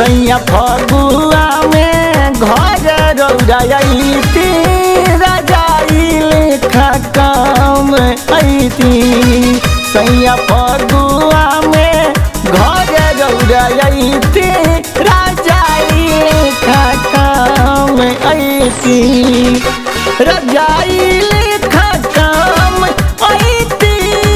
सैया फगुआ में घर रौरायती रजाई लेखा काम ऐती सैया फगुआ में घर रौरायती रजाई लेखा काम ऐती रजाई लेखा काम ऐती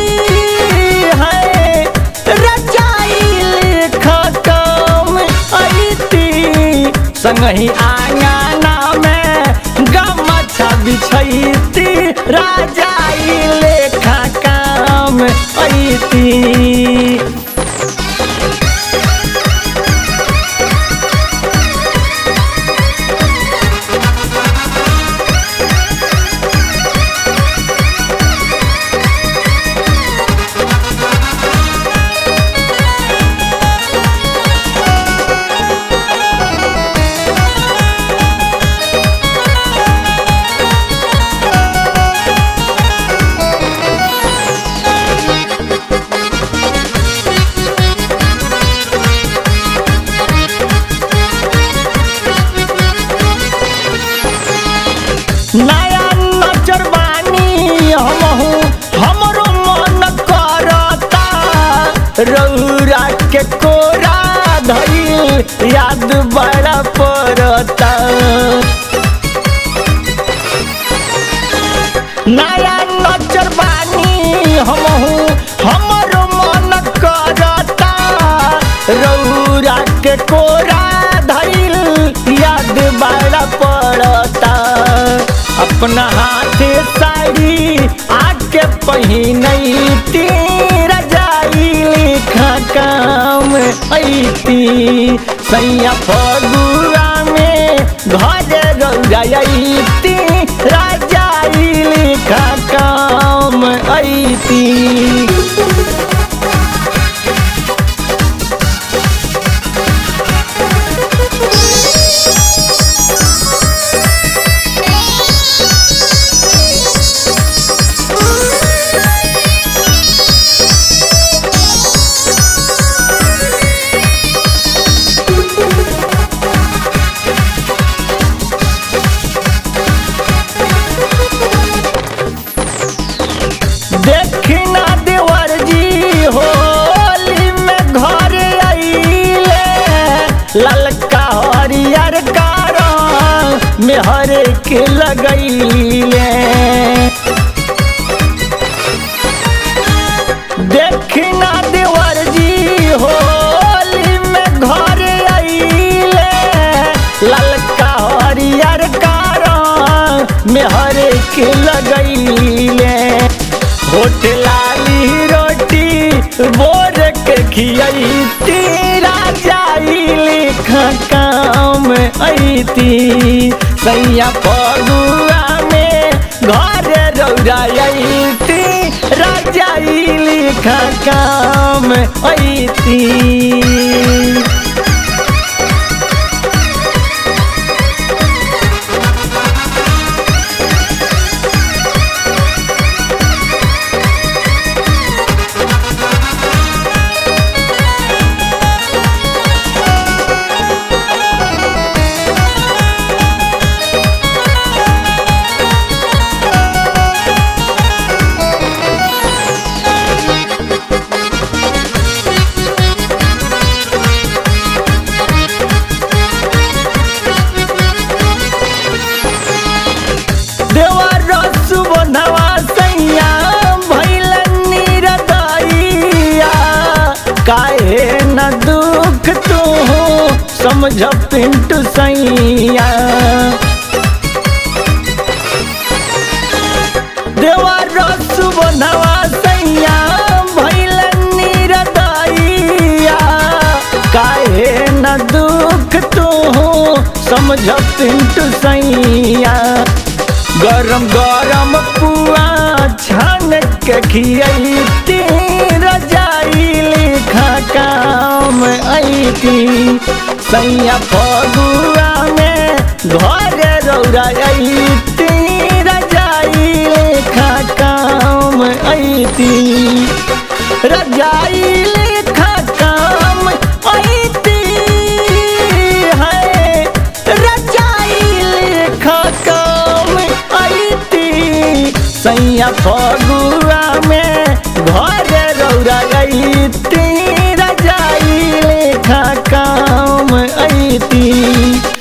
है रजाई लेखा काम ऐती संगही आंगना में गमछा बिछैती रजाई लेखा काम ऐती नया नजर बानी हमहू हमरो मन करता रौरा के कोरा धइल याद बड़ा पड़ता नया नजर बानी हमहू हमरो मन करता रौरा के कोरा धइल याद बड़ा पड़ता अपना हाथे साड़ी आके पहिनती रजाई लिखा काम ऐती सैया फगुआ में घर रौरायती रजाई लिखा काम ऐती देखना देवर जी होली में घर आइले ललका हरियर कारण में हर के लगैले देखना देवर जी होली में घर आइले ललका हरियर कारण में हर के लगैले होटलाली रोटी बोर के खियती राजाई लिखा काम ऐती सैया फगुआ में घर रौरायती राजाई लिखा काम ऐती देवर सुबनवा सैया भैलन निरदैया काहे न दुख तू समझ पिंटू सैया देवर सुबनवा सैया भैलन निरदैया काहे न दुख तू समझ पिंटू सैया गरम गरम पुआ छान के खियती रजाई लिखा काम ऐती सैया फगुआ में घर रौरायती रजाई लिखा काम ऐती रजाई लिखा काम ऐती सैया फगुआ में घर रौरा गईती रजाई लेखा काम ऐती